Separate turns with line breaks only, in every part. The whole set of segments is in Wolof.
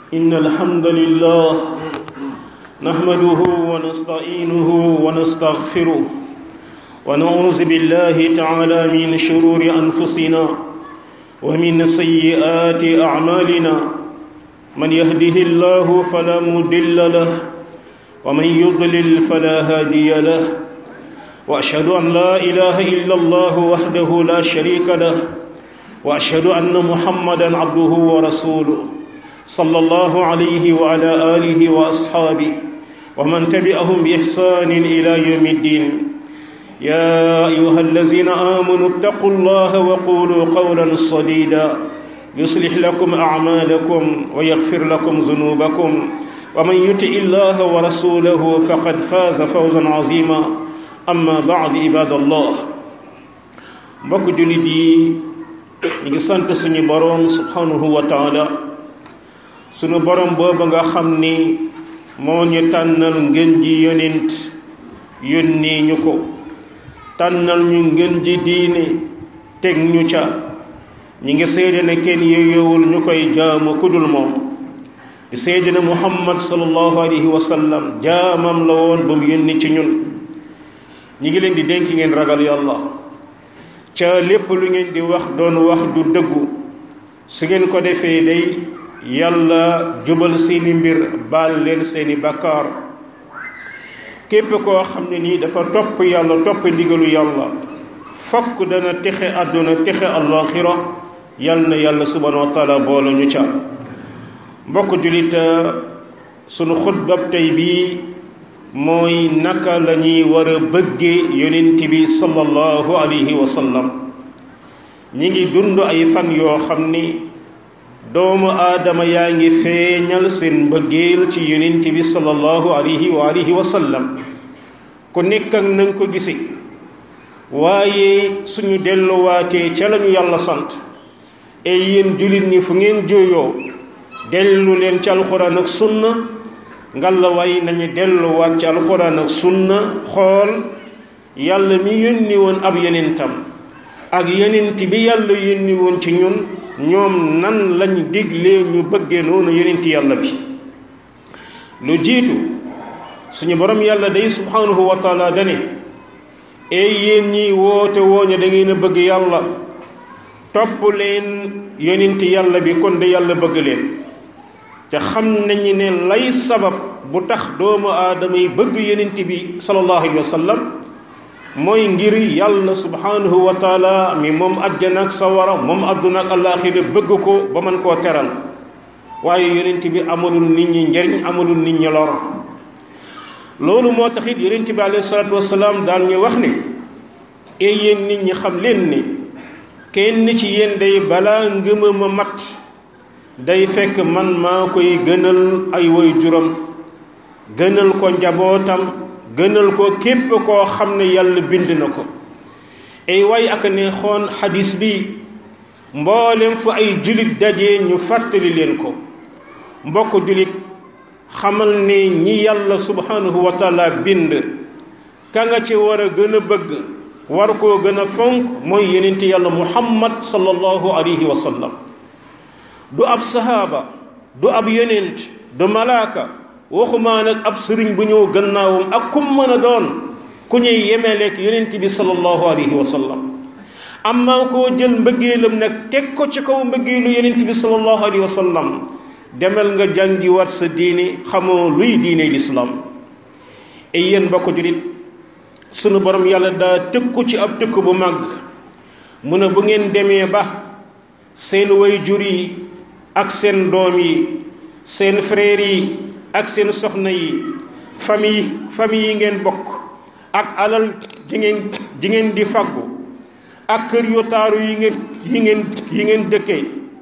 إن الحمد لله نحمده ونستعينه ونستغفره ونعوذ بالله تعالى من شرور أنفسنا ومن سيئات أعمالنا من يهده الله فلا مضل له ومن يضلل فلا هادي له وأشهد أن لا إله إلا الله وحده لا شريك له وأشهد أن محمدا عبده ورسوله صلى الله عليه وعلى آله وأصحابه ومن تبعهم بإحسان إلى يوم الدين يا أيها الذين آمنوا اتقوا الله وقولوا قولا صديدا يصلح لكم أعمالكم ويغفر لكم ذنوبكم ومن يطع الله ورسوله فقد فاز فوزا عظيما أما بعد عباد الله mbokk jullit yi ñu ngi sant suñu boroom subhanahu wa taala suñu boroom booba nga xam ni moo ñu tànnal ngën ji yonent yónni ñu ko tànnal ñu ngën ji diine teg ñu ca ñi ngi seede ne kenn yeyowul ñu koy jaamu kudul moom di seede ne muhammad sallallahu alayhi wa sallam jaamam la woon ba mu yónni ci ñun ñi ngi leen di dénk ngeen ragal yàlla ca lépp lu ngeen di wax doon wax du dëggu su ngeen ko defee day yàlla jubal seeni mbir baal leen seeni bakkaar képp koo xam ne nii dafa topp yàlla topp ndigalu yàlla fokk dana texe àdduna texe àllaaxira yal na yàlla subhanahu wa taala boole ñu ca mbokk jullit sunu xutbab tey bii mooy naka la ñuy war a bëggee yonent bi sallallahu alayhi wa sallam ñi ngi dund ay fan yoo xam ni doomu aadama yaa ngi feeñal seen mbëggeel ci yonent bi sallallahu alayhi wa alihi wa sallam ku nekk ak na nga ko gise waaye suñu delluwaatee ca lañu yàlla sant ay yéen jullit ñi fu ngeen jooyoo dellu leen ci alxuraan ak sunna ngalla waay nañu delluwaat ci alxuraan ak sunna xool yàlla mi yónni woon ab yonentam ak yonent bi yàlla yónni woon ci ñun ñoom nan lañ diglee ñu bëggee noonu yonent yàlla bi lu jiitu suñu borom yàlla day subhanahu wa taala dane ey yéen ñiy woote wooñe da ngeen a bëgg yàlla topp leen yonent yàlla bi kon de yàlla bëgg leen te xam nañu ne lay sabab bu tax doomu aadama yi bëgg yonent bi sallallahu alayhi wa sallam mooy ngir yàlla subhanahu wa taala mi moom àjjana ak sawara moom àdduna ak àllaaxira bëgg ko ba mën koo teral waaye yonent bi amalul nit ñi njariñ amalul nit ñi lor loolu moo tax it yonent bi alayhi salaatu wasalaam daan ñu wax ne e yéen nit ñi xam leen ni kenn ci yéen day balaa ngëmam a mat day fekk man maa koy gënal ay woy juram gënal ko njabootam gënal ko képp koo xam ne yàlla bind na ko ay way ak ne xoon xadis bi mboolem fu ay julit daje ñu fàttali leen ko mbokk julit xamal ne ñi yàlla subhanahu wa taala bind ka nga ci war a gën a bëgg war koo gën a fonk mooy yenente yàlla muhammad sallallahu alayhi wa sallam du ab sahaaba du ab yonent du malaaka waxumaa nag ab sëriñ bu ñëw gannaawam ak kum mën a doon ku ñuy yemeleek yonent bi sallallahu alayhi wa sallam amma koo jël mbëggeelam nag teg ko ci kaw mbëggeelu yonent bi sallallahu alayhi wa sallam demal nga jàngi wat sa diine xamoo luy diine lislaam ay yéen bokk julit sunu borom yàlla daa tëkku ci ab tëkk bu màgg mu ne bu ngeen demee ba seen way jur yi ak seen doom yi seen frère yi ak seen soxna yi famille famille yi ngeen bokk ak alal ji ngeen ji ngeen di faggu ak kër yu taaru yi ngeen yi ngeen yi ngeen dëkkee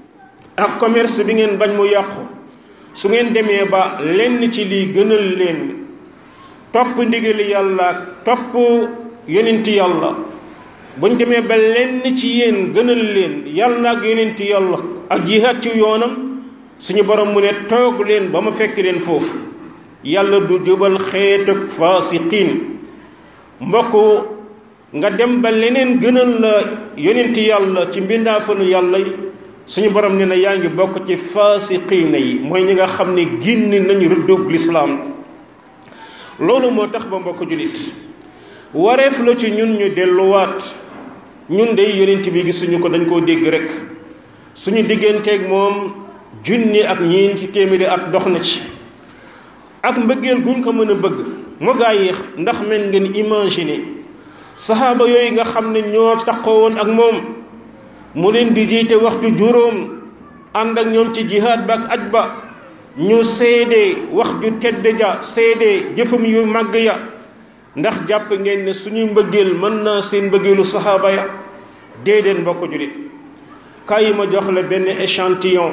ak commerce bi ngeen bañ mu yàqu su ngeen demee ba lenn ci lii gënal leen topp ndigali yàlla topp yonent yàlla buñ demee ba lenn ci yéen gënal leen yàlla ak yonent yàlla ak jihaat ci yoonam suñu borom mu ne toog leen ba ma fekk leen foofu yàlla du jubal xeetuk faasiqiin mbokk nga dem ba leneen gënal la yonent yàlla ci mbindaafanu yàlla yi suñu borom ne na yaa ngi bokk ci faasiqiina yi mooy ñi nga xam ne génn nañu rëddóog lislaam loolu moo tax ba mbokk julit wareef la ci ñun ñu delluwaat ñun day yonent bi gisuñu ko dañ koo dégg rek suñu digganteeg moom junni ak ñeen ci téeméeri at dox na ci ak mbëggeel guñ ko mën a bëgg mu gaa yi ndax men ngeen imaginer saxaaba yooyu nga xam ne ñoo taxoo woon ak moom mu leen di jiite waxtu juróom ànd ak ñoom ci jihaad ba ak aj ba ñu seede wax ju tedd ja seede jëfam yu màgg ya ndax jàpp ngeen ne suñuy mbëggeel mën naa seen mbëggeelu saxaaba ya déedéet mbokk julit kaay ma jox la benn échantillon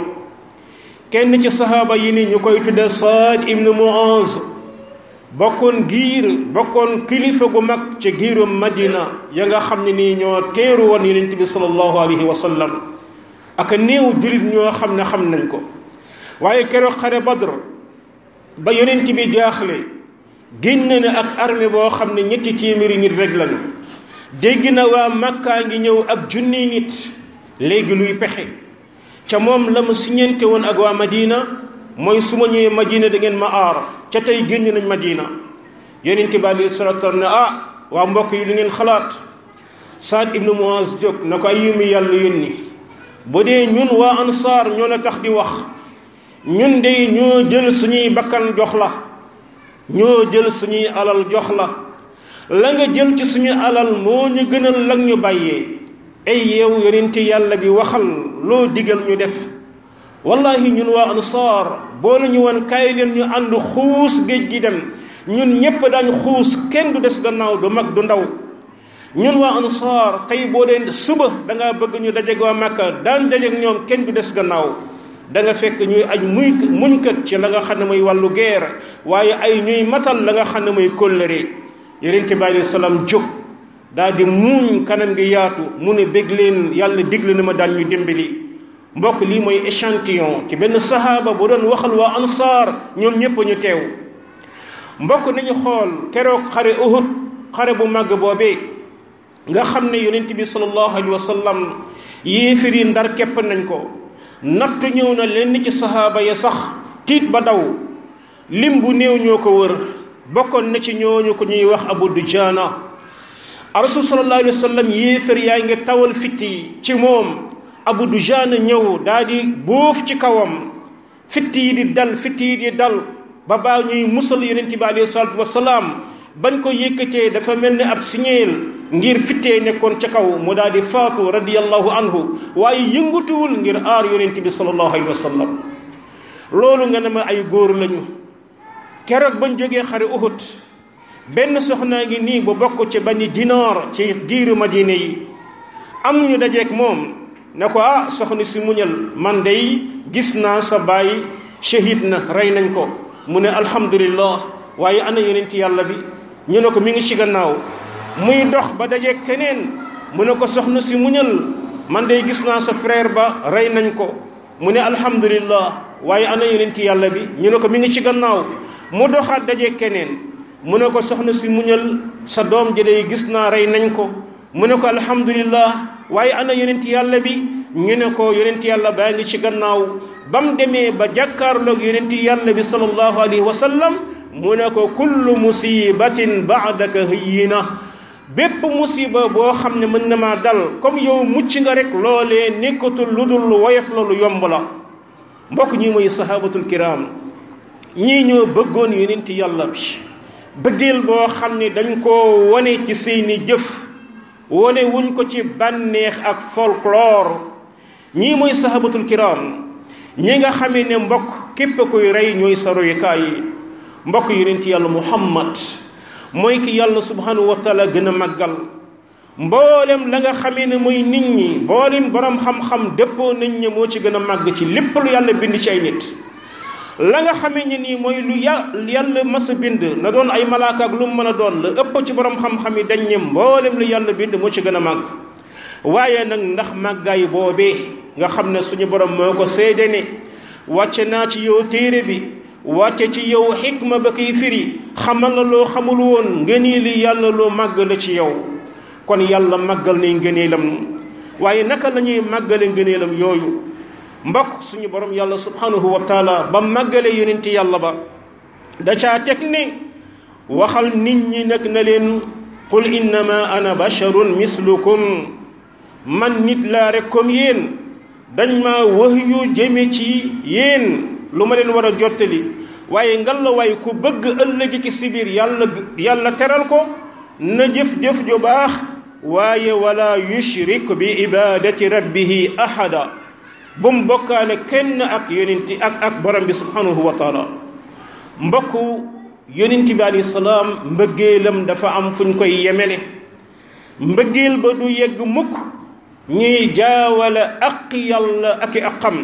kenn ci saxaaba yi ni ñu koy tudde Saad ibn Muaz bokkoon giir bokkoon kilifa gu mag ci giiru Madina ya nga xam ne nii ñoo teeru woon yonent bi sallallahu alayhi wa sallam ak néew julit ñoo xam ne xam nañ ko waaye keroog xare Badr ba yonent bi jaaxle génn na ak armée boo xam ne ñetti téeméeri nit rek lañu dégg na waa Makka ngi ñëw ak junni nit léegi luy pexe ca moom la mu siñente woon ak waa Madina mooy su ma ñëwee Madina da ngeen ma aar ca tey génn nañ Madina yonent bi alayhi salaatu salaam ne ah waa mbokk yi lu ngeen xalaat Saad ibnu Muaz jóg na ko ay yumi yàlla yónni bu dee ñun waa ansaar ñoo la tax di wax ñun de ñoo jël suñuy bakkan jox la ñoo jël suñuy alal jox la la nga jël ci suñu alal moo ñu gënal lag ñu bàyyee ay yow yonent yàlla bi waxal loo digal ñu def wallahi ñun waa ansaar boo la ñu woon kaay leen ñu ànd xuus géej gi dem ñun ñépp daañ xuus kenn du des gannaaw du mag du ndaw ñun waa ansaar tey boo dee suba da ngaa bëgg ñu dajeg waa Makka daan dajeg ñoom kenn du des gannaaw da nga fekk ñuy aj muy muñkat ci la nga xam ne mooy wàllu guerre waaye ay ñuy matal la nga xam ne mooy kóllëre yonent bi alayhi salaam jóg daal di muuñ kanam gi yaatu mu ne bég leen yàlla digle na ma daan ñu dimbali mbokk lii mooy échantillon ci benn sahaaba bu doon waxal waa ansaar ñoom ñépp ñu teew mbokk nañu xool keroog xare Uhud xare bu màgg boobee nga xam ne yonent bi sallallahu alayhi wa sallam yéefir yi ndar képp nañ ko nattu ñëw na lenn ci sahaaba ya sax tiit ba daw lim bu néew ñoo ko wër bokkoon na ci ñooñu ko ñuy wax Abu Dujaana rasul sallallahu alayhi wa sallam yéefar yaa ngi tawal fitti ci moom Abu Dujaana ñëw daal di bóof ci kawam fitti yi di dal fitti yi di dal ba baa ñuy musal yonent bi alayhi salaatu wasalaam bañ ko yëkkatee dafa mel ni ab signeel ngir fittee nekkoon ca kaw mu daal di faatu radiyallahu anhu waaye yëngatuwul ngir aar yonent bi sallallahu alayhi wa sallam loolu nga ne ma ay góor lañu keroog bañ jógee xare Uhud benn soxnaa ngi nii bu bokk ci bani dinaar ci giiru madina yi am ñu dajeek moom ne ko ah soxna si muñal man day gis naa sa baay shahid na rey nañ ko mu ne alhamdulillah waaye ana yonent yàlla bi ñu ne ko mi ngi ci gannaaw muy dox ba dajeek keneen mu ne ko soxna si muñal man day gis naa sa frère ba rey nañ ko mu ne alhamdulillah waaye ana yonent yàlla bi ñu ne ko mi ngi ci gannaaw mu doxaat dajeek keneen mu ne ko soxna si muñal sa doom ji day gis naa rey nañ ko mu ne ko alhamdulillah waaye ana yonent yàlla bi ñu ne ko yonent yàlla baa ngi ci gannaaw ba mu demee ba jàkkaarloog yonent yàlla bi sallallahu alayhi wa sallam mu ne ko kullu musibatin baadaka hayyina bépp musiba boo xam ne mën na maa dal comme yow mucc nga rek loolee nekkatul lu dul woyof la lu yomb la mbokk ñi mooy sahabatul kiram ñii ñoo bëggoon yonent yàlla bi bëggeel boo xam ne dañ koo wane ci seeni jëf wane wuñ ko ci bànneex ak folklore ñii mooy sahabatul kiram ñi nga xamee ne mbokk képp kuy rey ñooy sa royukaay yi mbokk yonent yàlla muhammad mooy ki yàlla subhanahu wa taala gën a màggal mboolem la nga xamee ne mooy nit ñi mboolem borom xam-xam dëppoo nañ ne moo ci gën a màgg ci lépp lu yàlla bind ci ay nit la nga xamee ne nii mooy lu ya yàlla mas a bind na doon ay malaaka ak lu mu mën a doon la ëpp ci borom xam-xam yi dañ ne mboolem lu yàlla bind moo ci gën a màgg waaye nag ndax màggaay boobee nga xam ne suñu borom moo ko seede ne wàcce naa ci yow téere bi wàcce ci yow xikma ba koy firi xamal la loo xamul woon ngëneeli yàlla loo màgg la ci yow kon yàlla màggal ne ngëneelam waaye naka la ñuy màggale ngëneelam yooyu mbokk suñu borom yàlla subhanahu wa taala ba màggale yonenti yàlla ba da caa teg ne waxal nit ñi nag na leen qul innama ana basharun mislukum man nit laa rek comme yéen dañ ma wax yu jëme ci yéen lu ma leen war a jottali waaye ngal la waay ku bëgg ëllëg ci si biir yàlla yàlla teral ko na jëf-jëf ju baax waaye wala yushrik bi ibadati rabbihi ahada bu mu bokkaale kenn ak yonenti ak ak borom bi subhanahu wa taala mbokk yonenti bi alayhi salaam mbëggeelam dafa am fu ñu koy yemele mbëggeel ba du yegg mukk ñuy jaawale ak yàlla ak i aqam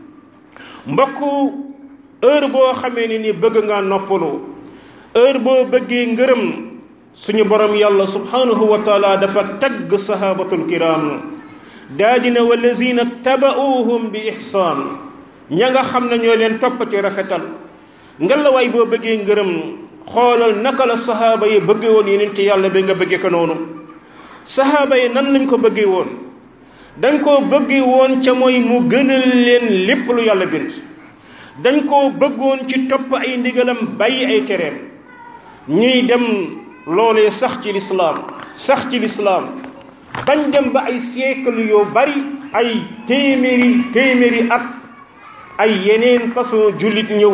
mbokk heure boo xamee ne ni bëgg nga noppalu heure boo bëggee ngërëm suñu borom yàlla subhanahu wa taala dafa tagg sahabatul kiram daa dina wallazina taba'uuhum bi ihsaan ña nga xam ne ñoo leen topp ci rafetal ngelawaay boo bëggee ngërëm xoolal naka la sahaaba yi bëggee woon yonent yàlla bi nga bëggee ko noonu sahaaba yi nan lañ ko bëggee woon dañ koo bëggee woon ca mooy mu gënal leen lépp lu yàlla bind dañ koo bëggoon ci topp ay ndigalam bàyyi ay tereem ñuy dem loolee sax ci lislaam sax ci lislaam bañ dem ba ay siècle yoo bari ay téeméeri téeméeri at ay yeneen façon jullit ñëw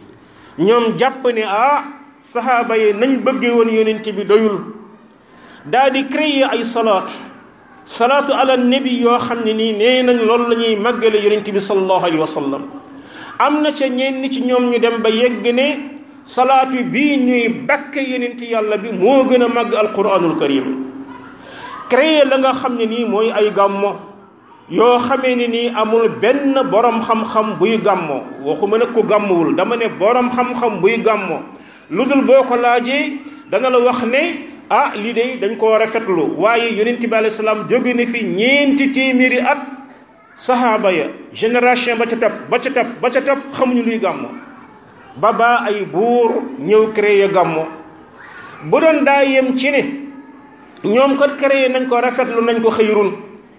ñoom jàpp ne ah saxaaba yi nañ bëggee woon yonent bi doyul daal di créer ay salaat salaatu ala nabi yoo xam ne nii nee nañ loolu la ñuy màggale yonent bi sallallahu alayhi wa sallam am na ca ñenn ci ñoom ñu dem ba yegg ne salaatu bii ñuy bakke yonent yàlla bi moo gën a màgg alquranul karim créer la nga xam ne nii mooy ay gàmmo yoo xamee ne nii amul benn borom xam-xam buy gàmmo waxuma nag ku gàmmuwul dama ne borom xam-xam buy gàmmo lu dul boo ko laajee dana la wax ne ah lii de dañ koo rafetlu waaye yonent bi alayhi salaam jóge na fi ñeenti téeméeri at sahaaba ya génération ba ca topp ba ca topp ba ca topp xamuñu luy gàmmo ba baa ay buur ñëw créer gàmmo bu doon daa yem ci ne ñoom kat créé nañ ko rafetlu nañ ko xëyrun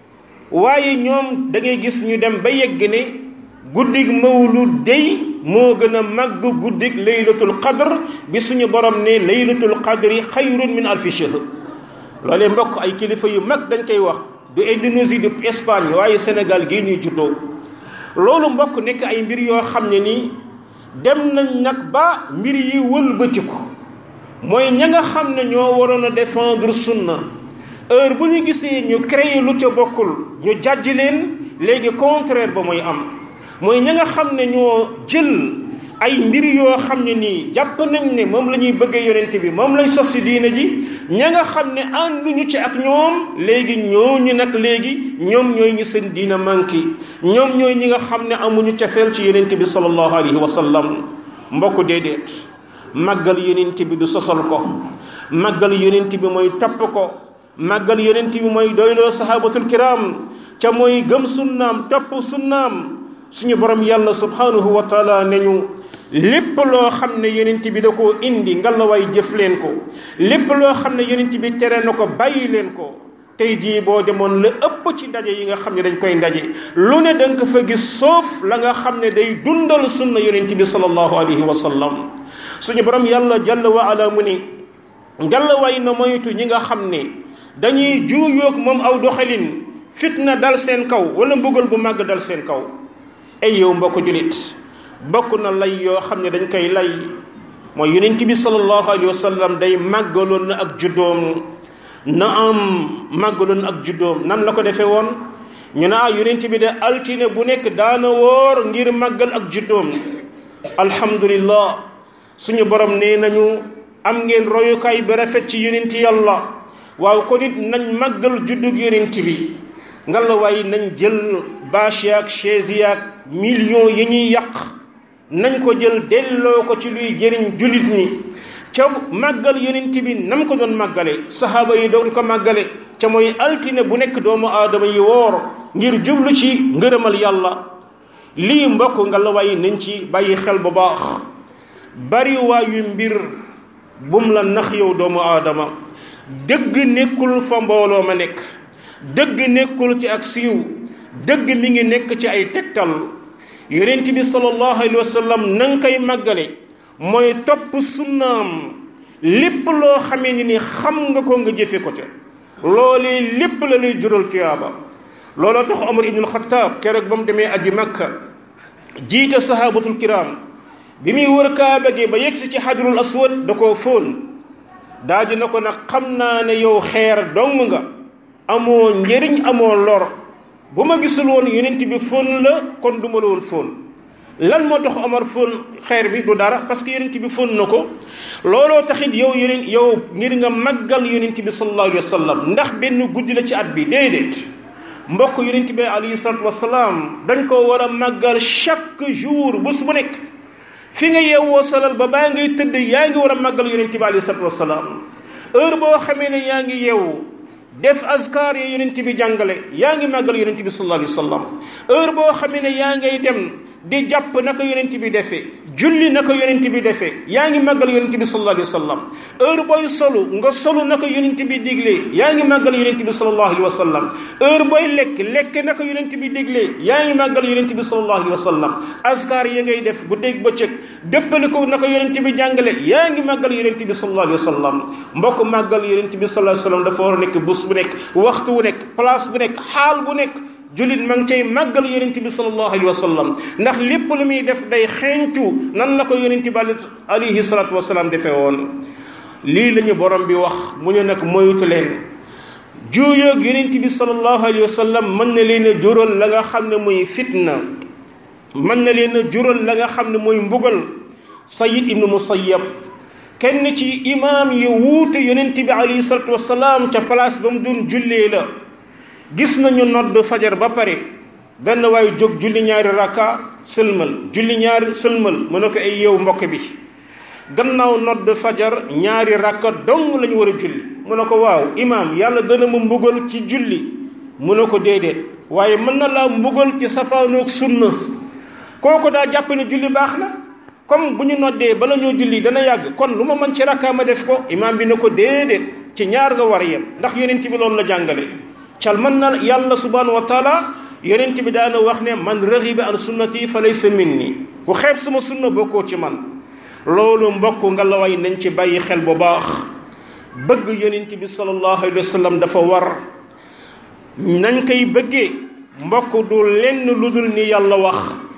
waaye ñoom da ngay gis ñu dem ba yegg ne guddig mawlud day moo gën a màgg guddig laylatul qadr bi suñu borom ne laylatul qadri xayrun min alfi shahr loolee mbokk ay kilifa yu mag dañ koy wax du Indonésie du Espagne waaye Sénégal gii ñuy juddoo loolu mbokk nekk ay mbir yoo xam ne nii dem nañ nag ba mbir yi wëlbatiku mooy ña nga xam ne ñoo waroon a défendre sunna heure bu ñu gisee ñu créé lu ca bokkul ñu jàjj leen léegi contraire ba mooy am mooy ña nga xam ne ñoo jël ay mbir yoo xam ne nii jàpp nañ ne moom la ñuy bëggee yonent bi moom lañ sos si diina ji ña nga xam ne ànduñu ci ak ñoom léegi ñooñu nag léegi ñoom ñooy ñi seen diina manqué ñoom ñooy ñi nga xam ne amuñu cafeel ci yonent bi sallallahu alayhi wa sallam mbokk déedéet màggal yonent bi du sosal ko màggal yonent bi mooy topp ko màggal yonent bi mooy doyloo sahabatul kiram ca mooy gëm sunnaam topp sunnaam suñu borom yàlla subhanahu wa taala ne ñu lépp loo xam ne yonent bi da koo indi ngalawaay jëf leen ko lépp loo xam ne yonent bi tere na ko bàyyi leen ko tey jii boo demoon la ëpp ci ndaje yi nga xam ne dañ koy ndaje lu ne danga ko fa gis soof la nga xam ne day dundal sunna yonent bi sallallahu alayhi wa sallam suñu borom yàlla jalla wa ala mu ni ngalawaay na moytu ñi nga xam ne dañuy juuyoog moom aw doxalin fitna dal seen kaw wala mbugal bu màgg dal seen kaw ay yow mbokk julit bokk na lay yoo xam ne dañ koy lay mooy yonent bi sallallahu alayhi wa sallam day màggaloon na ak juddoom na am màggaloon ak juddoom nan la ko defee woon ñu ne ah yonent bi de altine bu nekk daana woor ngir màggal ak juddoom alhamdulillah suñu borom nee nañu am ngeen royukaay bi rafet ci yonent yàlla waaw ko nit nañ màggal juddug yonent bi nga la waay nañ jël bâche yaak chaise yaak millions yi ñuy yàq nañ ko jël delloo ko ci luy jëriñ jullit ñi ca màggal yonent bi nam ko doon màggale sahaaba yi doon ko màggale ca mooy altine bu nekk doomu aadama yi woor ngir jublu ci ngërëmal yàlla lii mbokk nga la waay nañ ci bàyyi xel bu baax bari waayu mbir bum la nax yow doomu aadama dëgg nekkul fa mbooloo ma nekk dëgg nekkul ci ak siiw dëgg mi ngi nekk ci ay tegtal yonent bi sallallahu alayhi wa sallam na nga koy màggale mooy topp sunnaam lépp loo xamee ni ni xam nga ko nga jëfe ko ca loolee lépp la lay jural tuyaaba looloo tax Omar ibnul Xataab keroog ba mu demee aji Makka jiite sahabatul kiram bi muy wër kaaba gi ba yegsi ci xajarul aswad da koo fóon daaji na ko nag xam naa ne yow xeer dong nga amoo njëriñ amoo lor bu ma gisul woon yonent bi fóon la kon du ma la woon fóon lan moo tax Omar fóon xeer bi du dara parce que yonent bi fóon na ko looloo taxit yow yonent yow ngir nga màggal yonent bi sallallahu alayhi wa sallam ndax benn guddi la ci at bi déedéet mbokk yonent bi alayhi salatu wasalaam dañ ko war a màggal chaque jour bés bu nekk fi nga yeewoo salal ba baa ngay tëdd yaa ngi war a màggal yonent bi alayhi salatu wasalaam heure boo xamee ne yaa ngi yeewu def azkar ya yonent bi jàngale yaa ngi màggal yonent bi sallallahu alayhi wa sallam heure boo xamee ne yaa ngay dem di jàpp naka yonent bi defee julli naka yonent bi defee yaa ngi màggal yonent bi sallallahu alayhi wa sallam heure booy solu nga solu naka yonent bi diglee yaa ngi màggal yonent bi sallallahu alayhi wa sallam heure booy lekk lekk naka yonent bi diglee yaa ngi màggal yonent bi sallallahu alayhi wa sallam askar ya ngay def bu dégg bëccëg déppali ko naka yonent bi jàngale yaa ngi màggal yonent bi sallallahu alayhi wa sallam mbokk màggal yonent bi sallallahu alayhi wa sallam dafa war a nekk bés bu nekk waxtu bu nekk place bu nekk xaal bu nekk jullit ma ngi cay màggal yonent bi sallallahu alayhi wa sallam ndax lépp lu muy def day xeeñtu nan la ko yonent bi alayhi salatu wasalaam defee woon lii la ñu borom bi wax mu ne nag moytu leen juuyoog yonent bi sallallahu alayhi wa sallam mën na leen a jural la nga xam ne muy fitna mën na leen a jural la nga xam ne muy mbugal sayid ibnu musayyab kenn ci imaam yi wuute yonent bi alayhi salatu wasalaam ca place ba mu doon jullee la gis nañu nodd fajar ba pare benn waaye jóg julli ñaari rakka sëlmal julli ñaari sëlmal mu ne ko ay yow mbokk bi gannaaw nodd fajar ñaari rakka dong lañu war a julli mu ne ko waaw imaam yàlla dana ma mbugal ci julli mu ne ko déedéet waaye mën na laa mbugal ci safaanoog sunna kooku daa jàpp ne julli baax na comme bu ñu noddee bala ñoo julli dana yàgg kon lu ma mën ci rakka ma def ko imaam bi ne ko déedéet ci ñaar nga war a yem ndax yonent bi loolu la jàngale cal man na yàlla subhanahu wa taala yonent bi daana wax ne man raxiba an sunnati fa laysa minni ku xeeb sama sunna bokkoo ci man loolu mbokk nga la way nañ ci bàyyi xel bu baax bëgg yonent bi sallallahu alayhi wa sallam dafa war nañ koy bëggee mbokk du lenn lu dul ni yàlla wax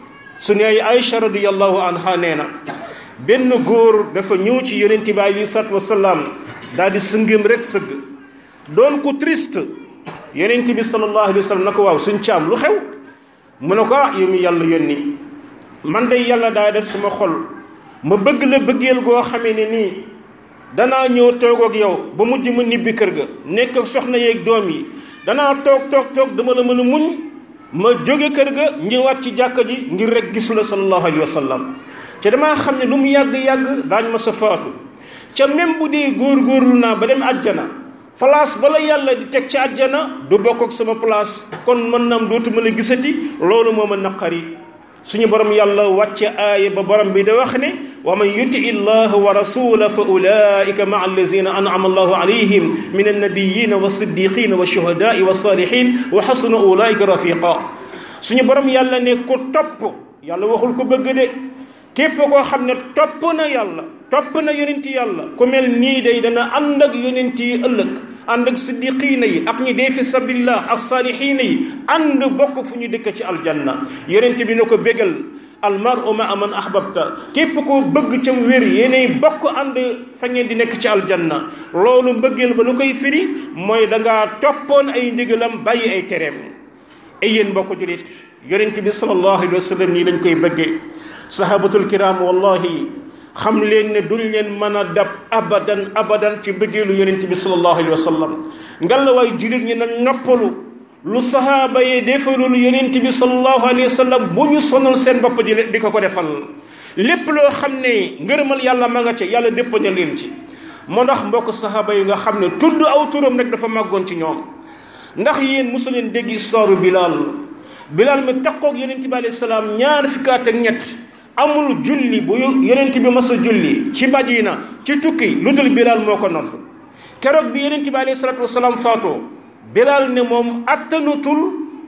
su ne ay Aïcha radiyallahu anha nee na benn góor dafa ñëw ci yonent bi alayhi salaatu wasalaam daal di sëngëm rek sëgg doon ko triste yonent bi sallallahu alayhi wa sallam na ko waaw suñ caam lu xew mu ne ko ah yow mi yàlla yónni man day yàlla daa def sama xol ma bëgg la bëggeel goo xamee ne nii danaa ñëw toog ak yow ba mujj ma nibbi kër ga nekk ak soxna yeeg doom yi danaa toog toog toog dama la mën a muñ ma jóge kër ga ñëwaat ci jàkka ji ngir rek gisu la sallallahu alayhi wa sallam ca damaa xam ne lu mu yàgg-yàgg daañ ma sa faatu ca même bu dee góor-góorlu naa ba dem àjjana place bala yàlla di teg ci àjjana du bokk ak sama place kon mën naam dootuma la gisati loolu moo ma naqari suñu borom yàlla wàcce aaya ba borom bi da wax ne wa man yuti illaha wa rasula fa ulaika maa allazina an'ama allahu alayhim min annabiyina wa siddiqina wa shuhadai wa salihin wa xasuna ulaika rafiqa suñu borom yàlla ne ku topp yàlla waxul ko bëgg de képp koo xam ne topp na yàlla topp na yonent yàlla ku mel nii day dana ànd ak yonent yi ëllëg ànd ak siddiqiina yi ak ñi dee fi sabilillah ak saalihiina yi ànd bokk fu ñu dëkk ci aljanna yonent bi na ko bégal almaru ma aman ahbabta képp koo bëgg ca wér yéenay bokk ànd fa ngeen di nekk ci aljanna loolu mbëggeel ba lu koy firi mooy da ngaa toppoon ay ndigalam bàyyi ay tereem ay yéen mbokk julit yonent bi sallallahu alayhi wa sallam nii lañ koy bëggee sahabatul kiram wallahi xam leen ne duñ leen mën a dab abadan abadan ci bëggeelu yonent bi sallallahu alayhi wa sallam ngalla waay jullit ñi nag noppalu lu sahaaba yi defalul yonent bi sallallahu alayhi wa sallam bu ñu sonal seen bopp di di ko ko defal lépp loo xam ne ngërëmal yàlla ma nga ca yàlla dépp na leen ci moo ndax mbokk sahaaba yi nga xam ne tudd aw turam rek dafa màggoon ci ñoom ndax yéen mosu leen dégg histoire Bilal Bilal mi taqoog yonent bi alayhi salaam ñaar fukki at ak ñett amul julli bu yonent bi mas a julli ci Madina ci tukki lu dul Bilal moo ko nodd keroog bi yonent bi alayhi salaatu wasalaam faatoo Bilal ne moom attanutul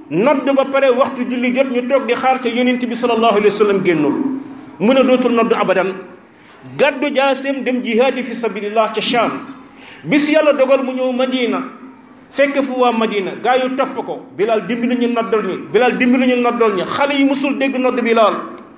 nodd ba pare waxtu julli jot ñu toog di xaar ca yonent bi sallallahu alayhi wa sallam génnul mun a dootul nodd abadan gàddu jaaseem dem jihaati fi sabilillah ca Sham bis yàlla dogal mu ñëw Madina fekk fu waa Madina gaa yu topp ko Bilal dimbali ñu noddal ñu Bilal dimbali ñu noddal ñu xale yi musul dégg nodd Bilal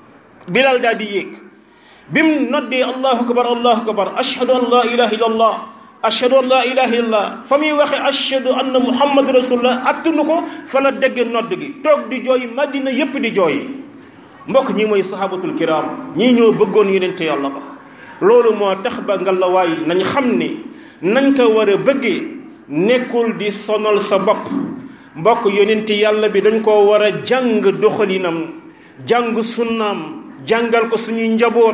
Bilal daal di yéeg bi mu noddee allahu akbar allahu akbar ashhadu an la ilaha illallah ashhadu an la ilaha illallah fa muy waxe ashhadu anna muhammad rasulullah attunu ko fa la dégg nodd gi toog di jooy Madina yépp di jooy mbokk ñi mooy sahabatul kiram ñii ñoo bëggoon yonente yàlla ba loolu moo tax ba ngalawaay nañ xam ne nañ ko war a bëggee nekkul di sonal sa bopp mbokk yonente yàlla bi dañ koo war a jàng doxalinam jàng sunnaam jàngal ko suñuy njaboot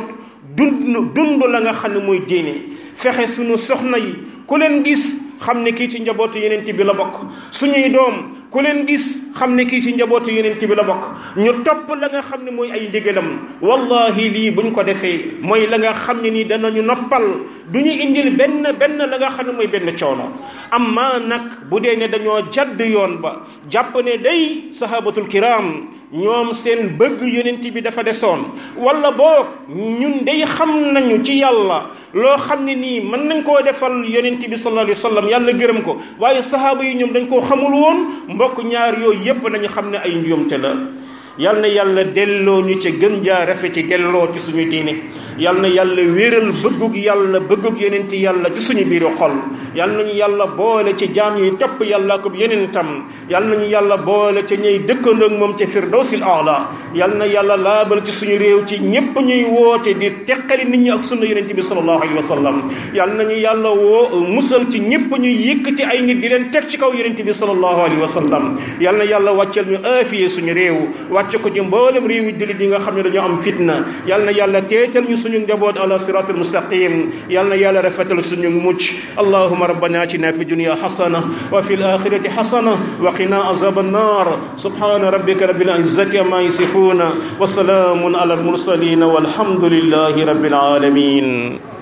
dund dund la nga xam ne mooy diine fexe suñu soxna yi ku leen gis xam ne kii ci njabootu yonent bi la bokk suñuy doom ku leen gis xam ne kii ci njabootu yonent bi la bokk ñu topp la nga xam ne mooy ay ndigalam wallahi lii buñ ko defee mooy la nga xam ne nii danañu noppal du ñu indil benn benn la nga xam ne mooy benn coono amma nag bu dee ne dañoo jadd yoon ba jàpp ne day sahabatul kiram ñoom seen bëgg yonent bi dafa desoon wala boog ñun day xam nañu ci yàlla loo xam ne nii mën nañ koo defal yonent bi sallallahu alayhi wa sallam yàlla gërëm ko waaye sahaaba yi ñoom dañ koo xamul woon mbokk ñaar yooyu yépp nañu xam ne ay njuumte la yal na yàlla delloo ñu ci gën jaa rafet ci delloo ci suñu diine yal na yàlla wéeral bëggug yàlla bëggug yonent yàlla ci suñu biiru xol yal nañu yàlla boole ci jaam yi topp yàlla ko yonentam yal nañu yàlla boole ci ñuy dëkkandoo ak moom ci firdawsil aala yal na yàlla laabal ci suñu réew ci ñépp ñuy woote di teqali nit ñi ak sunna yonent bi sallallahu alayhi wa sallam yal nañu yàlla woo musal ci ñépp ñuy yëkkati ay nit di leen teg ci kaw yonent bi sallallahu alayhi wa sallam yal na yàlla wàcceel ñu aafiye suñu réew wàcce ko ci mboolem réew yi jullit yi nga xam ne dañoo am fitna yal na yàlla teetal ñu suñu njaboot ala siratul mustaqim yal na yàlla rafetal suñu mucc allahuma rabbana atina fi dunya hasana wa fi alakhirati hasana wa qina azab annar subhana rabbika rabbil izzati amma yasifuna wa salamun ala al mursalin walhamdulillahi rabbil alamin